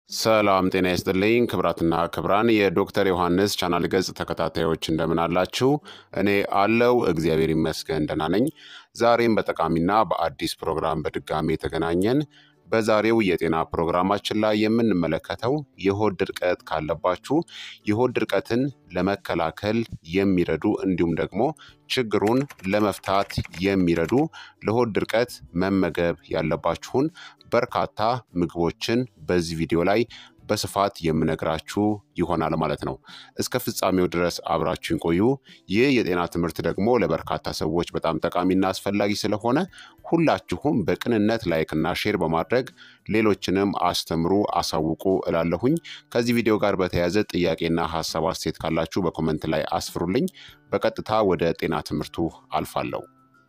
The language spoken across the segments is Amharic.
ሰላም ጤና ይስጥልኝ ክብራትና ክብራን የዶክተር ዮሐንስ ቻናል ገጽ ተከታታዮች እንደምን አላችሁ? እኔ አለው እግዚአብሔር ይመስገን ደህና ነኝ። ዛሬም በጠቃሚና በአዲስ ፕሮግራም በድጋሚ የተገናኘን። በዛሬው የጤና ፕሮግራማችን ላይ የምንመለከተው የሆድ ድርቀት ካለባችሁ የሆድ ድርቀትን ለመከላከል የሚረዱ እንዲሁም ደግሞ ችግሩን ለመፍታት የሚረዱ ለሆድ ድርቀት መመገብ ያለባችሁን በርካታ ምግቦችን በዚህ ቪዲዮ ላይ በስፋት የምነግራችሁ ይሆናል ማለት ነው። እስከ ፍጻሜው ድረስ አብራችሁን ቆዩ። ይህ የጤና ትምህርት ደግሞ ለበርካታ ሰዎች በጣም ጠቃሚና አስፈላጊ ስለሆነ ሁላችሁም በቅንነት ላይክና ሼር በማድረግ ሌሎችንም አስተምሩ፣ አሳውቁ እላለሁኝ። ከዚህ ቪዲዮ ጋር በተያያዘ ጥያቄና ሀሳብ አስተያየት ካላችሁ በኮመንት ላይ አስፍሩልኝ። በቀጥታ ወደ ጤና ትምህርቱ አልፋለሁ።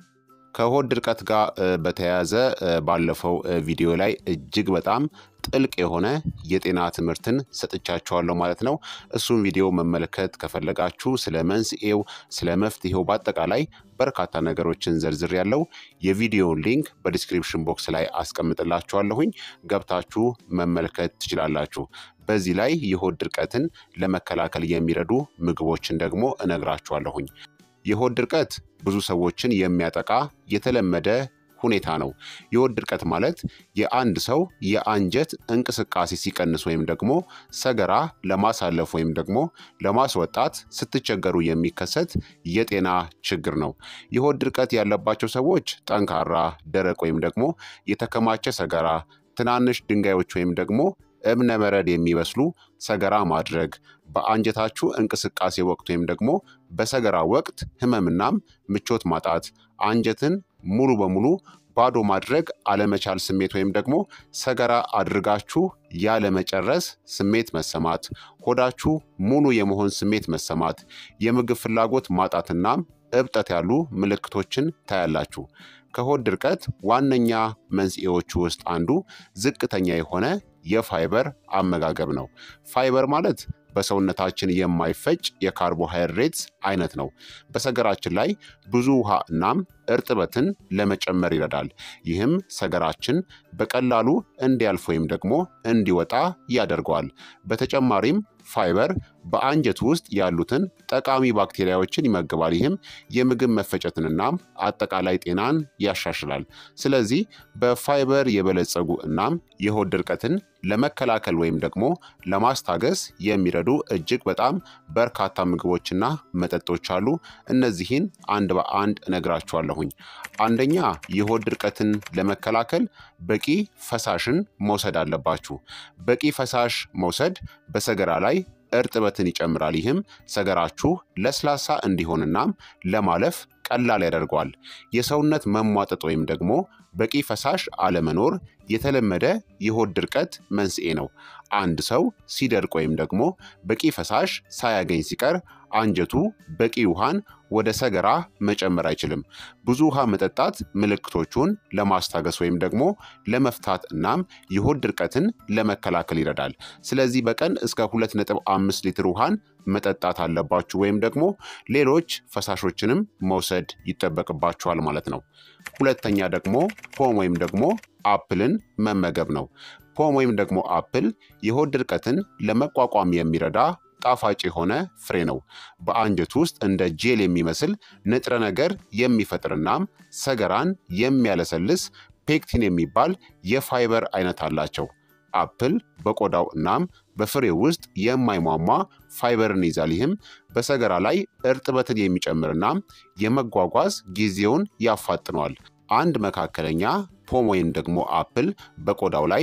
ከሆድ ድርቀት ጋር በተያያዘ ባለፈው ቪዲዮ ላይ እጅግ በጣም ጥልቅ የሆነ የጤና ትምህርትን ሰጥቻችኋለሁ ማለት ነው። እሱም ቪዲዮ መመልከት ከፈለጋችሁ ስለ መንስኤው፣ ስለ መፍትሄው በአጠቃላይ በርካታ ነገሮችን ዘርዝር ያለው የቪዲዮውን ሊንክ በዲስክሪፕሽን ቦክስ ላይ አስቀምጥላችኋለሁኝ ገብታችሁ መመልከት ትችላላችሁ። በዚህ ላይ የሆድ ድርቀትን ለመከላከል የሚረዱ ምግቦችን ደግሞ እነግራችኋለሁኝ። የሆድ ድርቀት ብዙ ሰዎችን የሚያጠቃ የተለመደ ሁኔታ ነው። የሆድ ድርቀት ማለት የአንድ ሰው የአንጀት እንቅስቃሴ ሲቀንስ ወይም ደግሞ ሰገራ ለማሳለፍ ወይም ደግሞ ለማስወጣት ስትቸገሩ የሚከሰት የጤና ችግር ነው። የሆድ ድርቀት ያለባቸው ሰዎች ጠንካራ፣ ደረቅ ወይም ደግሞ የተከማቸ ሰገራ፣ ትናንሽ ድንጋዮች ወይም ደግሞ እብነ በረድ የሚመስሉ ሰገራ ማድረግ፣ በአንጀታችሁ እንቅስቃሴ ወቅት ወይም ደግሞ በሰገራ ወቅት ህመምናም ምቾት ማጣት፣ አንጀትን ሙሉ በሙሉ ባዶ ማድረግ አለመቻል ስሜት ወይም ደግሞ ሰገራ አድርጋችሁ ያለመጨረስ ስሜት መሰማት፣ ሆዳችሁ ሙሉ የመሆን ስሜት መሰማት፣ የምግብ ፍላጎት ማጣትናም እብጠት ያሉ ምልክቶችን ታያላችሁ። ከሆድ ድርቀት ዋነኛ መንስኤዎቹ ውስጥ አንዱ ዝቅተኛ የሆነ የፋይበር አመጋገብ ነው። ፋይበር ማለት በሰውነታችን የማይፈጭ የካርቦሃይድሬትስ አይነት ነው። በሰገራችን ላይ ብዙ ውሃ እናም እርጥበትን ለመጨመር ይረዳል። ይህም ሰገራችን በቀላሉ እንዲያልፍ ወይም ደግሞ እንዲወጣ ያደርገዋል። በተጨማሪም ፋይበር በአንጀት ውስጥ ያሉትን ጠቃሚ ባክቴሪያዎችን ይመግባል። ይህም የምግብ መፈጨትንናም አጠቃላይ ጤናን ያሻሽላል። ስለዚህ በፋይበር የበለጸጉ እናም የሆድ ድርቀትን ለመከላከል ወይም ደግሞ ለማስታገስ የሚረዱ እጅግ በጣም በርካታ ምግቦችና መጠጦች አሉ። እነዚህን አንድ በአንድ እነግራችኋለሁኝ። አንደኛ የሆድ ድርቀትን ለመከላከል በቂ ፈሳሽን መውሰድ አለባችሁ። በቂ ፈሳሽ መውሰድ በሰገራ ላይ እርጥበትን ይጨምራል። ይህም ሰገራችሁ ለስላሳ እንዲሆንናም ለማለፍ ቀላል ያደርገዋል። የሰውነት መሟጠጥ ወይም ደግሞ በቂ ፈሳሽ አለመኖር የተለመደ የሆድ ድርቀት መንስኤ ነው። አንድ ሰው ሲደርቅ ወይም ደግሞ በቂ ፈሳሽ ሳያገኝ ሲቀር አንጀቱ በቂ ውሃን ወደ ሰገራ መጨመር አይችልም። ብዙ ውሃ መጠጣት ምልክቶቹን ለማስታገስ ወይም ደግሞ ለመፍታት እናም የሆድ ድርቀትን ለመከላከል ይረዳል። ስለዚህ በቀን እስከ 2.5 ሊትር ውሃን መጠጣት አለባችሁ ወይም ደግሞ ሌሎች ፈሳሾችንም መውሰድ ይጠበቅባችኋል ማለት ነው። ሁለተኛ ደግሞ ፖም ወይም ደግሞ አፕልን መመገብ ነው። ፖም ወይም ደግሞ አፕል የሆድ ድርቀትን ለመቋቋም የሚረዳ ጣፋጭ የሆነ ፍሬ ነው። በአንጀት ውስጥ እንደ ጄል የሚመስል ንጥረ ነገር የሚፈጥርናም ሰገራን የሚያለሰልስ ፔክቲን የሚባል የፋይበር አይነት አላቸው። አፕል በቆዳው እናም በፍሬው ውስጥ የማይሟሟ ፋይበርን ይዛል። ይህም በሰገራ ላይ እርጥበትን የሚጨምርናም የመጓጓዝ ጊዜውን ያፋጥነዋል። አንድ መካከለኛ ፖም ወይም ደግሞ አፕል በቆዳው ላይ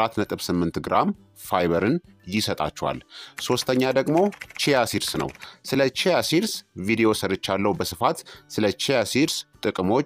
4.8 ግራም ፋይበርን ይሰጣችኋል። ሶስተኛ ደግሞ ቺያ ሲድስ ነው። ስለ ቺያ ሲድስ ቪዲዮ ሰርቻለሁ በስፋት ስለ ቺያ ሲድስ ጥቅሞች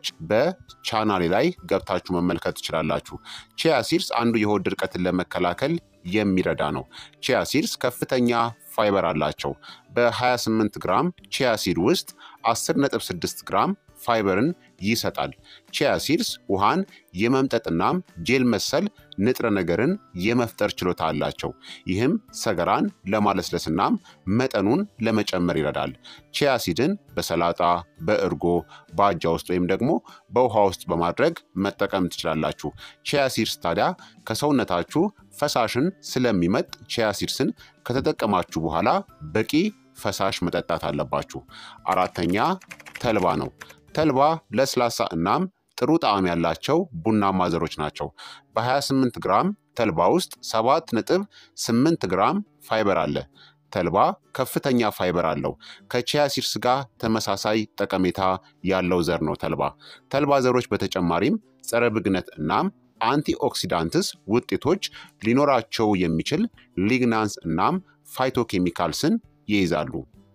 በቻናሌ ላይ ገብታችሁ መመልከት ትችላላችሁ። ቺያ ሲድስ አንዱ የሆድ ድርቀትን ለመከላከል የሚረዳ ነው። ቺያ ሲድስ ከፍተኛ ፋይበር አላቸው። በ28 ግራም ቺያ ሲድ ውስጥ 10.6 ግራም ፋይበርን ይሰጣል። ቺያ ሲድስ ውሃን የመምጠጥናም ጄል መሰል ንጥረ ነገርን የመፍጠር ችሎታ አላቸው። ይህም ሰገራን ለማለስለስናም መጠኑን ለመጨመር ይረዳል። ቺያ ሲድን በሰላጣ፣ በእርጎ፣ በአጃ ውስጥ ወይም ደግሞ በውሃ ውስጥ በማድረግ መጠቀም ትችላላችሁ። ቺያ ሲድስ ታዲያ ከሰውነታችሁ ፈሳሽን ስለሚመጥ ቺያ ሲድስን ከተጠቀማችሁ በኋላ በቂ ፈሳሽ መጠጣት አለባችሁ። አራተኛ ተልባ ነው። ተልባ ለስላሳ እናም ጥሩ ጣዕም ያላቸው ቡናማ ዘሮች ናቸው። በ28 ግራም ተልባ ውስጥ 7 ነጥብ 8 ግራም ፋይበር አለ። ተልባ ከፍተኛ ፋይበር አለው። ከቺያ ሲድስ ጋር ተመሳሳይ ጠቀሜታ ያለው ዘር ነው ተልባ። ተልባ ዘሮች በተጨማሪም ጸረ ብግነት እናም አንቲኦክሲዳንትስ ውጤቶች ሊኖራቸው የሚችል ሊግናንስ እናም ፋይቶኬሚካልስን ይይዛሉ።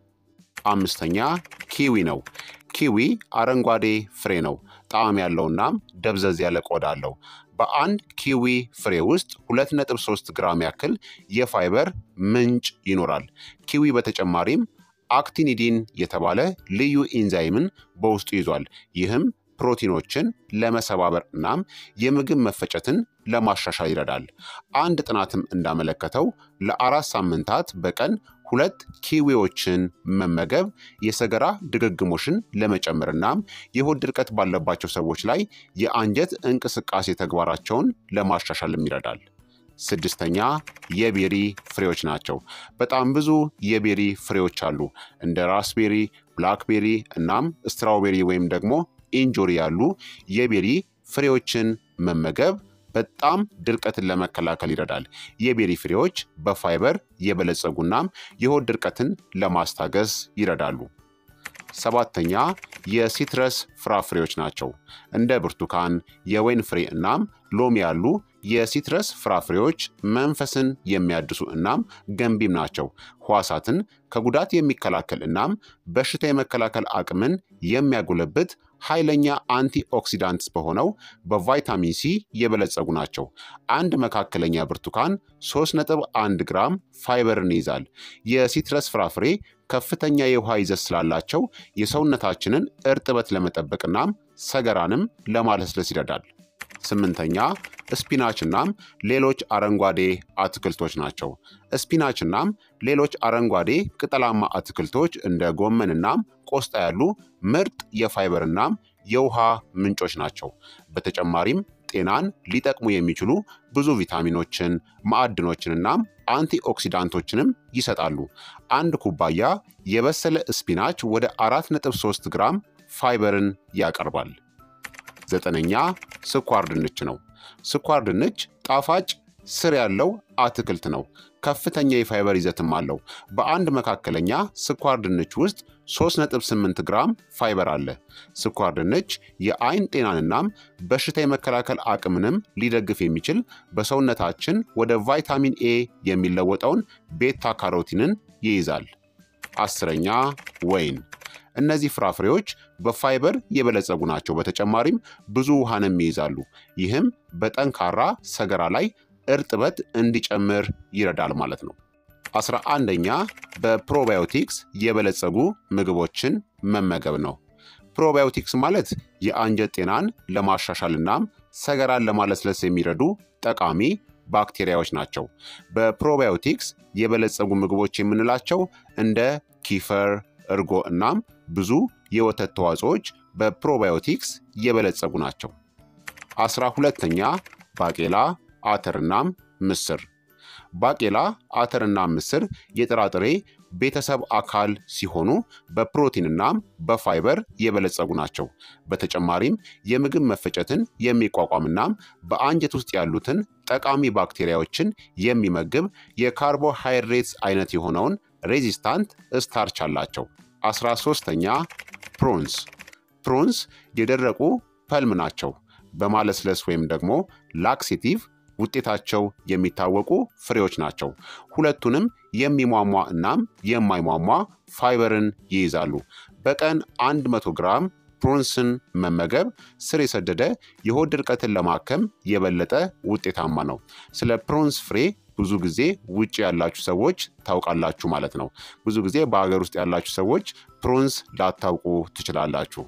አምስተኛ ኪዊ ነው። ኪዊ አረንጓዴ ፍሬ ነው። ጣዕም ያለውናም ደብዘዝ ያለ ቆዳ አለው። በአንድ ኪዊ ፍሬ ውስጥ 2.3 ግራም ያክል የፋይበር ምንጭ ይኖራል። ኪዊ በተጨማሪም አክቲኒዲን የተባለ ልዩ ኢንዛይምን በውስጡ ይዟል። ይህም ፕሮቲኖችን ለመሰባበር እናም የምግብ መፈጨትን ለማሻሻል ይረዳል። አንድ ጥናትም እንዳመለከተው ለአራት ሳምንታት በቀን ሁለት ኪዊዎችን መመገብ የሰገራ ድግግሞሽን ለመጨመር እናም የሆድ ድርቀት ባለባቸው ሰዎች ላይ የአንጀት እንቅስቃሴ ተግባራቸውን ለማሻሻልም ይረዳል። ስድስተኛ የቤሪ ፍሬዎች ናቸው። በጣም ብዙ የቤሪ ፍሬዎች አሉ። እንደ ራስቤሪ፣ ብላክቤሪ እናም ስትራውቤሪ ወይም ደግሞ ኢንጆሪ ያሉ የቤሪ ፍሬዎችን መመገብ በጣም ድርቀትን ለመከላከል ይረዳል። የቤሪ ፍሬዎች በፋይበር የበለጸጉናም የሆድ ድርቀትን ለማስታገስ ይረዳሉ። ሰባተኛ የሲትረስ ፍራፍሬዎች ናቸው። እንደ ብርቱካን፣ የወይን ፍሬ እናም ሎሚ ያሉ የሲትረስ ፍራፍሬዎች መንፈስን የሚያድሱ እናም ገንቢም ናቸው። ሕዋሳትን ከጉዳት የሚከላከል እናም በሽታ የመከላከል አቅምን የሚያጎለብት ኃይለኛ አንቲ ኦክሲዳንትስ በሆነው በቫይታሚን ሲ የበለጸጉ ናቸው። አንድ መካከለኛ ብርቱካን 3.1 ግራም ፋይበርን ይይዛል። የሲትረስ ፍራፍሬ ከፍተኛ የውሃ ይዘት ስላላቸው የሰውነታችንን እርጥበት ለመጠበቅናም ሰገራንም ለማለስለስ ይረዳል። ስምንተኛ ስፒናች እናም ሌሎች አረንጓዴ አትክልቶች ናቸው። ስፒናች እናም ሌሎች አረንጓዴ ቅጠላማ አትክልቶች እንደ ጎመን እናም ቆስጣ ያሉ ምርጥ የፋይበር እናም የውሃ ምንጮች ናቸው። በተጨማሪም ጤናን ሊጠቅሙ የሚችሉ ብዙ ቪታሚኖችን፣ ማዕድኖችን እናም አንቲኦክሲዳንቶችንም ይሰጣሉ። አንድ ኩባያ የበሰለ ስፒናች ወደ 4.3 ግራም ፋይበርን ያቀርባል። ዘጠነኛ ስኳር ድንች ነው። ስኳር ድንች ጣፋጭ ስር ያለው አትክልት ነው። ከፍተኛ የፋይበር ይዘትም አለው። በአንድ መካከለኛ ስኳር ድንች ውስጥ 3.8 ግራም ፋይበር አለ። ስኳር ድንች የአይን ጤናንናም በሽታ የመከላከል አቅምንም ሊደግፍ የሚችል በሰውነታችን ወደ ቫይታሚን ኤ የሚለወጠውን ቤታ ካሮቲንን ይይዛል። አስረኛ ወይን እነዚህ ፍራፍሬዎች በፋይበር የበለጸጉ ናቸው። በተጨማሪም ብዙ ውሃንም ይይዛሉ። ይህም በጠንካራ ሰገራ ላይ እርጥበት እንዲጨምር ይረዳል ማለት ነው። አስራ አንደኛ በፕሮባዮቲክስ የበለጸጉ ምግቦችን መመገብ ነው። ፕሮባዮቲክስ ማለት የአንጀት ጤናን ለማሻሻል እናም ሰገራን ለማለስለስ የሚረዱ ጠቃሚ ባክቴሪያዎች ናቸው። በፕሮባዮቲክስ የበለጸጉ ምግቦች የምንላቸው እንደ ኪፈር፣ እርጎ እናም ብዙ የወተት ተዋጽኦዎች በፕሮባዮቲክስ የበለጸጉ ናቸው። አስራ ሁለተኛ ባቄላ፣ አተርናም ምስር። ባቄላ፣ አተርና ምስር የጥራጥሬ ቤተሰብ አካል ሲሆኑ በፕሮቲንናም በፋይበር የበለጸጉ ናቸው። በተጨማሪም የምግብ መፈጨትን የሚቋቋምናም በአንጀት ውስጥ ያሉትን ጠቃሚ ባክቴሪያዎችን የሚመግብ የካርቦሃይድሬትስ አይነት የሆነውን ሬዚስታንት ስታርች አላቸው። አስራ ሶስተኛ ፕሮንስ። ፕሮንስ የደረቁ ፐልም ናቸው። በማለስለስ ወይም ደግሞ ላክሴቲቭ ውጤታቸው የሚታወቁ ፍሬዎች ናቸው። ሁለቱንም የሚሟሟ እናም የማይሟሟ ፋይበርን ይይዛሉ። በቀን 100 ግራም ፕሮንስን መመገብ ስር የሰደደ የሆድ ድርቀትን ለማከም የበለጠ ውጤታማ ነው። ስለ ፕሮንስ ፍሬ ብዙ ጊዜ ውጭ ያላችሁ ሰዎች ታውቃላችሁ ማለት ነው። ብዙ ጊዜ በሀገር ውስጥ ያላችሁ ሰዎች ፕሮንስ ላታውቁ ትችላላችሁ።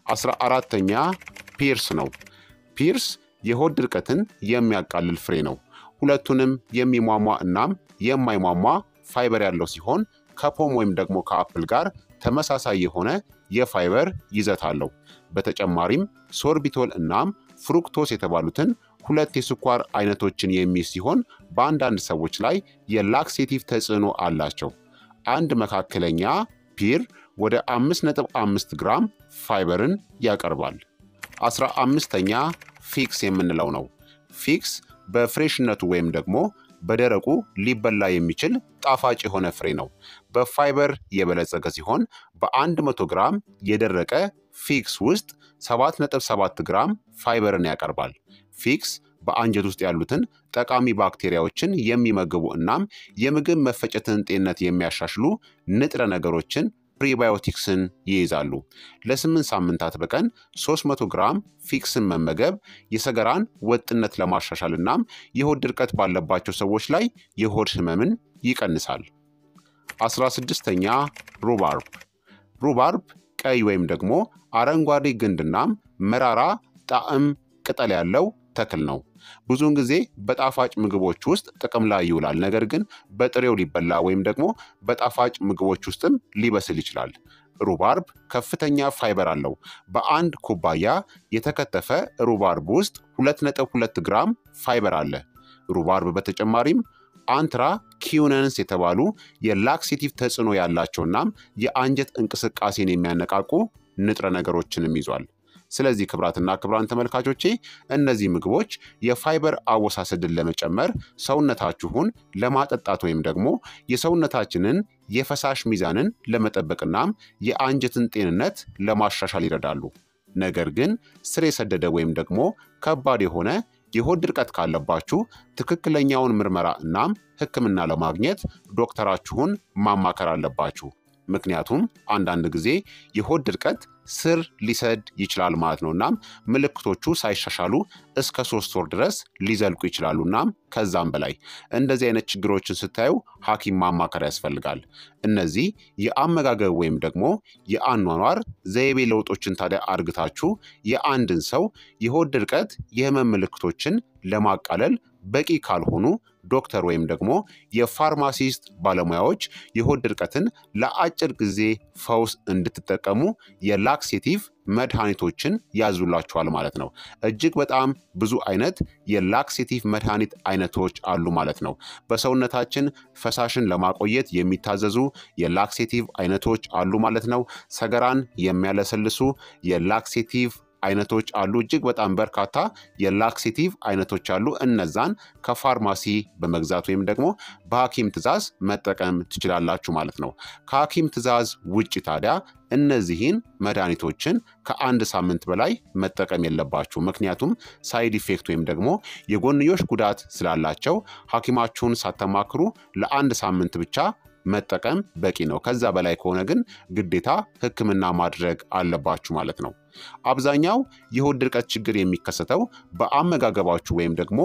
አስራ አራተኛ ፒርስ ነው። ፒርስ የሆድ ድርቀትን የሚያቃልል ፍሬ ነው። ሁለቱንም የሚሟሟ እናም የማይሟሟ ፋይበር ያለው ሲሆን ከፖም ወይም ደግሞ ከአፕል ጋር ተመሳሳይ የሆነ የፋይበር ይዘት አለው። በተጨማሪም ሶርቢቶል እናም ፍሩክቶስ የተባሉትን ሁለት የስኳር አይነቶችን የሚይዝ ሲሆን በአንዳንድ ሰዎች ላይ የላክሴቲቭ ተጽዕኖ አላቸው። አንድ መካከለኛ ፒር ወደ 5.5 ግራም ፋይበርን ያቀርባል። አስራ አምስተኛ ፊክስ የምንለው ነው። ፊክስ በፍሬሽነቱ ወይም ደግሞ በደረቁ ሊበላ የሚችል ጣፋጭ የሆነ ፍሬ ነው። በፋይበር የበለጸገ ሲሆን በ100 ግራም የደረቀ ፊክስ ውስጥ 7.7 ግራም ፋይበርን ያቀርባል። ፊክስ በአንጀት ውስጥ ያሉትን ጠቃሚ ባክቴሪያዎችን የሚመግቡ እናም የምግብ መፈጨትን ጤንነት የሚያሻሽሉ ንጥረ ነገሮችን ፕሪባዮቲክስን ይይዛሉ። ለስምንት ሳምንታት በቀን 300 ግራም ፊክስን መመገብ የሰገራን ወጥነት ለማሻሻል እናም የሆድ ድርቀት ባለባቸው ሰዎች ላይ የሆድ ህመምን ይቀንሳል። 16ኛ ሩባርብ። ሩባርብ ቀይ ወይም ደግሞ አረንጓዴ ግንድናም መራራ ጣዕም ቅጠል ያለው ተክል ነው። ብዙውን ጊዜ በጣፋጭ ምግቦች ውስጥ ጥቅም ላይ ይውላል። ነገር ግን በጥሬው ሊበላ ወይም ደግሞ በጣፋጭ ምግቦች ውስጥም ሊበስል ይችላል። ሩባርብ ከፍተኛ ፋይበር አለው። በአንድ ኩባያ የተከተፈ ሩባርብ ውስጥ 2.2 ግራም ፋይበር አለ። ሩባርብ በተጨማሪም አንትራ ኪዩነንስ የተባሉ የላክሴቲቭ ተጽዕኖ ያላቸውናም የአንጀት እንቅስቃሴን የሚያነቃቁ ንጥረ ነገሮችንም ይዟል። ስለዚህ ክብራትና ክብራን ተመልካቾቼ እነዚህ ምግቦች የፋይበር አወሳሰድን ለመጨመር ሰውነታችሁን ለማጠጣት ወይም ደግሞ የሰውነታችንን የፈሳሽ ሚዛንን ለመጠበቅናም የአንጀትን ጤንነት ለማሻሻል ይረዳሉ። ነገር ግን ስር የሰደደ ወይም ደግሞ ከባድ የሆነ የሆድ ድርቀት ካለባችሁ ትክክለኛውን ምርመራ እናም ሕክምና ለማግኘት ዶክተራችሁን ማማከር አለባችሁ። ምክንያቱም አንዳንድ ጊዜ የሆድ ድርቀት ስር ሊሰድ ይችላል ማለት ነው። እናም ምልክቶቹ ሳይሻሻሉ እስከ ሶስት ወር ድረስ ሊዘልቁ ይችላሉ። እናም ከዛም በላይ እንደዚህ አይነት ችግሮችን ስታዩ ሐኪም ማማከር ያስፈልጋል። እነዚህ የአመጋገብ ወይም ደግሞ የአኗኗር ዘይቤ ለውጦችን ታዲያ አርግታችሁ የአንድን ሰው የሆድ ድርቀት የህመም ምልክቶችን ለማቃለል በቂ ካልሆኑ ዶክተር ወይም ደግሞ የፋርማሲስት ባለሙያዎች የሆድ ድርቀትን ለአጭር ጊዜ ፈውስ እንድትጠቀሙ የላክሴቲቭ መድኃኒቶችን ያዙላችኋል ማለት ነው። እጅግ በጣም ብዙ አይነት የላክሴቲቭ መድኃኒት አይነቶች አሉ ማለት ነው። በሰውነታችን ፈሳሽን ለማቆየት የሚታዘዙ የላክሴቲቭ አይነቶች አሉ ማለት ነው። ሰገራን የሚያለሰልሱ የላክሴቲቭ አይነቶች አሉ። እጅግ በጣም በርካታ የላክሴቲቭ አይነቶች አሉ። እነዛን ከፋርማሲ በመግዛት ወይም ደግሞ በሐኪም ትዕዛዝ መጠቀም ትችላላችሁ ማለት ነው። ከሐኪም ትዕዛዝ ውጭ ታዲያ እነዚህን መድኃኒቶችን ከአንድ ሳምንት በላይ መጠቀም የለባችሁ። ምክንያቱም ሳይድ ኢፌክት ወይም ደግሞ የጎንዮሽ ጉዳት ስላላቸው ሐኪማችሁን ሳተማክሩ ለአንድ ሳምንት ብቻ መጠቀም በቂ ነው። ከዛ በላይ ከሆነ ግን ግዴታ ሕክምና ማድረግ አለባችሁ ማለት ነው። አብዛኛው የሆድ ድርቀት ችግር የሚከሰተው በአመጋገባችሁ ወይም ደግሞ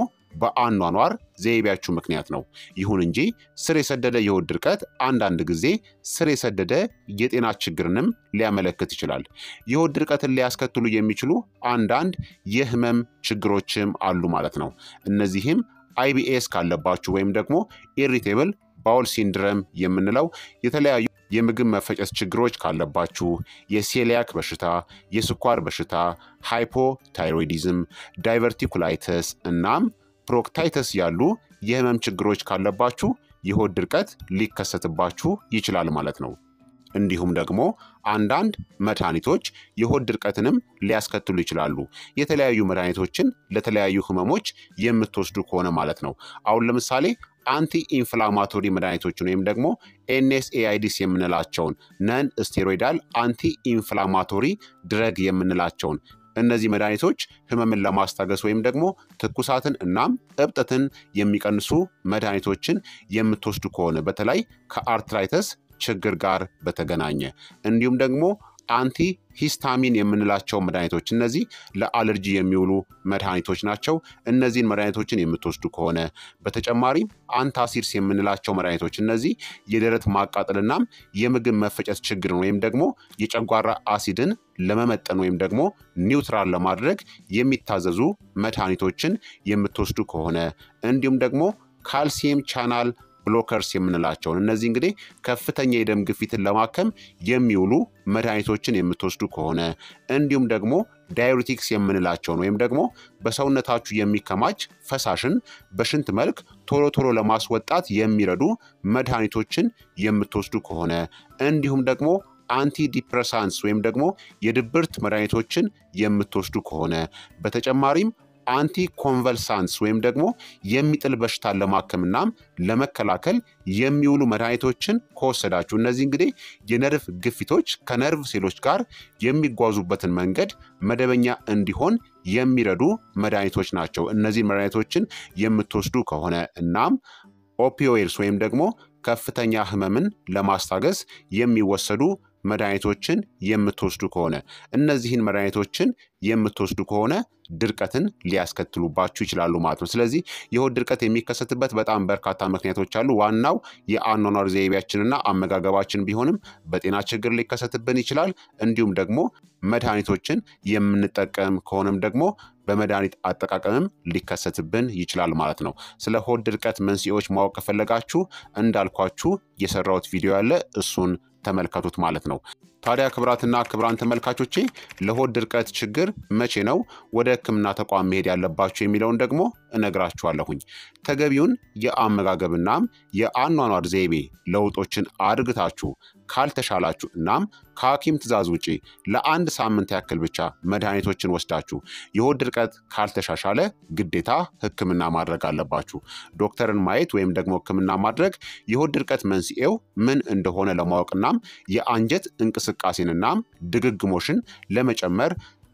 በአኗኗር ዘይቤያችሁ ምክንያት ነው። ይሁን እንጂ ስር የሰደደ የሆድ ድርቀት አንዳንድ ጊዜ ስር የሰደደ የጤና ችግርንም ሊያመለክት ይችላል። የሆድ ድርቀትን ሊያስከትሉ የሚችሉ አንዳንድ የህመም ችግሮችም አሉ ማለት ነው። እነዚህም አይቢኤስ ካለባችሁ ወይም ደግሞ ኢሪቴብል ባውል ሲንድረም የምንለው የተለያዩ የምግብ መፈጨት ችግሮች ካለባችሁ፣ የሴሊያክ በሽታ፣ የስኳር በሽታ፣ ሃይፖታይሮይዲዝም፣ ዳይቨርቲኩላይተስ እናም ፕሮክታይተስ ያሉ የህመም ችግሮች ካለባችሁ የሆድ ድርቀት ሊከሰትባችሁ ይችላል ማለት ነው። እንዲሁም ደግሞ አንዳንድ መድኃኒቶች የሆድ ድርቀትንም ሊያስከትሉ ይችላሉ። የተለያዩ መድኃኒቶችን ለተለያዩ ህመሞች የምትወስዱ ከሆነ ማለት ነው። አሁን ለምሳሌ አንቲ ኢንፍላማቶሪ መድኃኒቶችን ወይም ደግሞ ኤንኤስኤአይዲስ የምንላቸውን ነን ስቴሮይዳል አንቲ ኢንፍላማቶሪ ድረግ የምንላቸውን እነዚህ መድኃኒቶች ህመምን ለማስታገስ ወይም ደግሞ ትኩሳትን እናም እብጠትን የሚቀንሱ መድኃኒቶችን የምትወስዱ ከሆነ በተለይ ከአርትራይተስ ችግር ጋር በተገናኘ እንዲሁም ደግሞ አንቲ ሂስታሚን የምንላቸው መድኃኒቶች እነዚህ ለአለርጂ የሚውሉ መድኃኒቶች ናቸው። እነዚህን መድኃኒቶችን የምትወስዱ ከሆነ በተጨማሪም አንታሲድስ የምንላቸው መድኃኒቶች እነዚህ የደረት ማቃጠልናም የምግብ መፈጨት ችግርን ወይም ደግሞ የጨጓራ አሲድን ለመመጠን ወይም ደግሞ ኒውትራል ለማድረግ የሚታዘዙ መድኃኒቶችን የምትወስዱ ከሆነ እንዲሁም ደግሞ ካልሲየም ቻናል ብሎከርስ የምንላቸውን እነዚህ እንግዲህ ከፍተኛ የደም ግፊትን ለማከም የሚውሉ መድኃኒቶችን የምትወስዱ ከሆነ እንዲሁም ደግሞ ዳዩሪቲክስ የምንላቸውን ወይም ደግሞ በሰውነታችሁ የሚከማች ፈሳሽን በሽንት መልክ ቶሎ ቶሎ ለማስወጣት የሚረዱ መድኃኒቶችን የምትወስዱ ከሆነ እንዲሁም ደግሞ አንቲ ዲፕረሳንስ ወይም ደግሞ የድብርት መድኃኒቶችን የምትወስዱ ከሆነ በተጨማሪም አንቲ ኮንቨልሳንስ ወይም ደግሞ የሚጥል በሽታን ለማከምናም ለመከላከል የሚውሉ መድኃኒቶችን ከወሰዳችሁ እነዚህ እንግዲህ የነርቭ ግፊቶች ከነርቭ ሴሎች ጋር የሚጓዙበትን መንገድ መደበኛ እንዲሆን የሚረዱ መድኃኒቶች ናቸው። እነዚህ መድኃኒቶችን የምትወስዱ ከሆነ እናም ኦፒዮይድስ ወይም ደግሞ ከፍተኛ ህመምን ለማስታገስ የሚወሰዱ መድኃኒቶችን የምትወስዱ ከሆነ እነዚህን መድኃኒቶችን የምትወስዱ ከሆነ ድርቀትን ሊያስከትሉባችሁ ይችላሉ ማለት ነው። ስለዚህ የሆድ ድርቀት የሚከሰትበት በጣም በርካታ ምክንያቶች አሉ። ዋናው የአኗኗር ዘይቤያችንና አመጋገባችን ቢሆንም በጤና ችግር ሊከሰትብን ይችላል። እንዲሁም ደግሞ መድኃኒቶችን የምንጠቀም ከሆነም ደግሞ በመድኃኒት አጠቃቀምም ሊከሰትብን ይችላል ማለት ነው። ስለ ሆድ ድርቀት መንስኤዎች ማወቅ ከፈለጋችሁ እንዳልኳችሁ የሰራሁት ቪዲዮ ያለ እሱን ተመልከቱት ማለት ነው። ታዲያ ክብራትና ክብራን ተመልካቾቼ ለሆድ ድርቀት ችግር መቼ ነው ወደ ሕክምና ተቋም መሄድ ያለባችሁ የሚለውን ደግሞ እነግራችኋለሁኝ። ተገቢውን የአመጋገብናም የአኗኗር ዘይቤ ለውጦችን አድርግታችሁ ካልተሻላችሁ እናም ከሐኪም ትዕዛዝ ውጪ ለአንድ ሳምንት ያክል ብቻ መድኃኒቶችን ወስዳችሁ የሆድ ድርቀት ካልተሻሻለ ግዴታ ሕክምና ማድረግ አለባችሁ። ዶክተርን ማየት ወይም ደግሞ ሕክምና ማድረግ የሆድ ድርቀት መንስኤው ምን እንደሆነ ለማወቅናም የአንጀት እንቅስቃሴንናም ድግግሞሽን ለመጨመር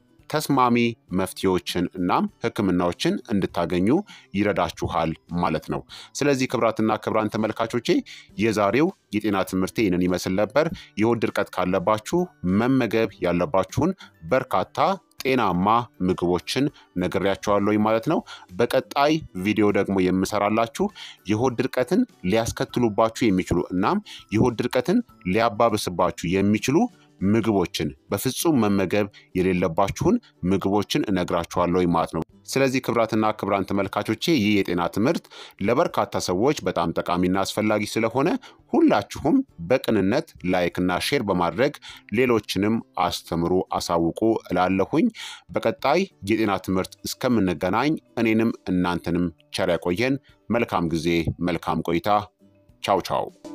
ተስማሚ መፍትሄዎችን እናም ህክምናዎችን እንድታገኙ ይረዳችኋል ማለት ነው። ስለዚህ ክብራትና ክብራን ተመልካቾቼ የዛሬው የጤና ትምህርቴ ይህንን ይመስል ነበር። የሆድ ድርቀት ካለባችሁ መመገብ ያለባችሁን በርካታ ጤናማ ምግቦችን ነግሬያቸዋለሁ ማለት ነው። በቀጣይ ቪዲዮ ደግሞ የምሰራላችሁ የሆድ ድርቀትን ሊያስከትሉባችሁ የሚችሉ እናም የሆድ ድርቀትን ሊያባብስባችሁ የሚችሉ ምግቦችን በፍጹም መመገብ የሌለባችሁን ምግቦችን እነግራችኋለሁ ማለት ነው። ስለዚህ ክብራትና ክብራን ተመልካቾቼ ይህ የጤና ትምህርት ለበርካታ ሰዎች በጣም ጠቃሚና አስፈላጊ ስለሆነ ሁላችሁም በቅንነት ላይክና ሼር በማድረግ ሌሎችንም አስተምሩ፣ አሳውቁ እላለሁኝ። በቀጣይ የጤና ትምህርት እስከምንገናኝ እኔንም እናንተንም ቸር ያቆየን። መልካም ጊዜ፣ መልካም ቆይታ። ቻው ቻው